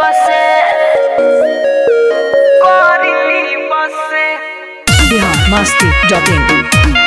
बसे करिली बसे बिहार मस्ती dot in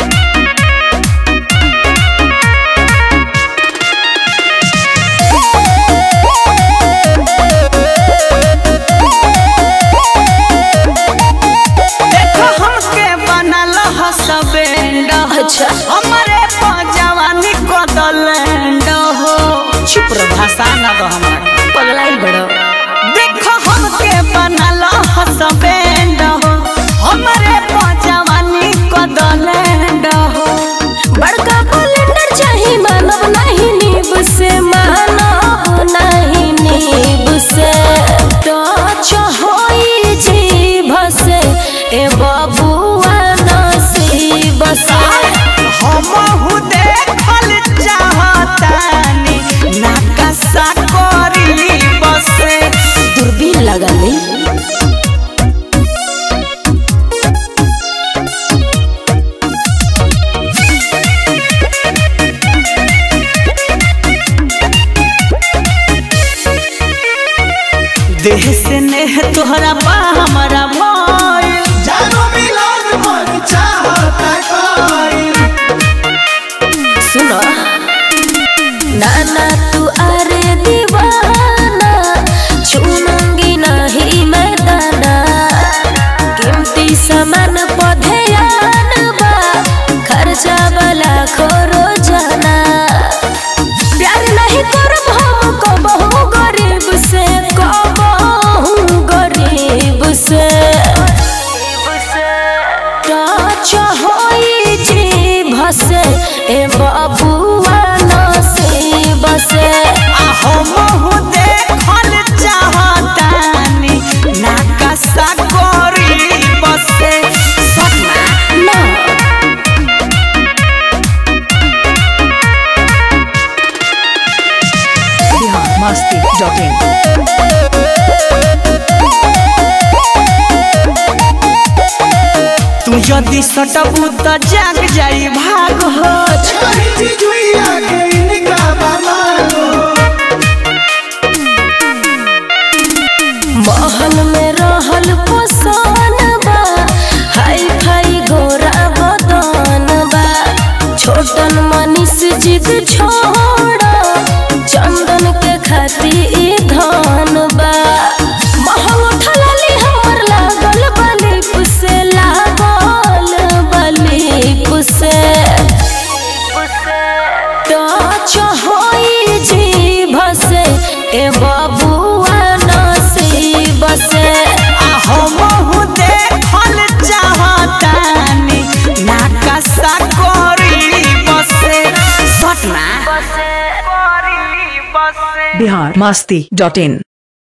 देखो हमके बनल हसबैंड अच्छा। हमरे जवानी कदलैंड हो चुप रह भाषा ना दो हमरा पगलाइल बड़ो देखो हमके बनल हसबैंड हो हमरे जवानी कदलैंड हो बड़का कैलेंडर चाही मानव नहीं नीब से मानव नहीं नीब से टच होई जीभ से ए बबुआ नसीब से हमहू देखल चाहतानी नाकसा करी बसे दूरबीन लगली देह से नेह तोहरा बा हमारा भइल जानो मिलन मन चाहता कोई सुनो नाना तू अरे दीवाना छूनूंगी नहीं मैं दाना कीमती सामान पधेयान बा खर्चा वाला खोरो जाना प्यार नहीं करब हम कबहू गरीब से कबहू गरीब से टच होई जीभ से ए बबुआ नसीब से आ हमहू देखल चाहतानी नाकसा करी बसे सपना ना बिहार मस्ती डॉट इन तू यदि सटबू त जाग जाई भाग हो कहीं चिजुइया के इनका बमानो महल में रहल पोसान बा हाई फाई गोरा बदन बा छोटन मनीष जिद छोड़ चंदन के खाती ई धन बा महल उठलाली हमर लागल बलिप से लागल बलिप से टच होई जीभ से ए बबुआ नसीब से आ हमहू देखल चाहतानी नाकसा करी बसे सपना बिहार मस्ती डॉट इन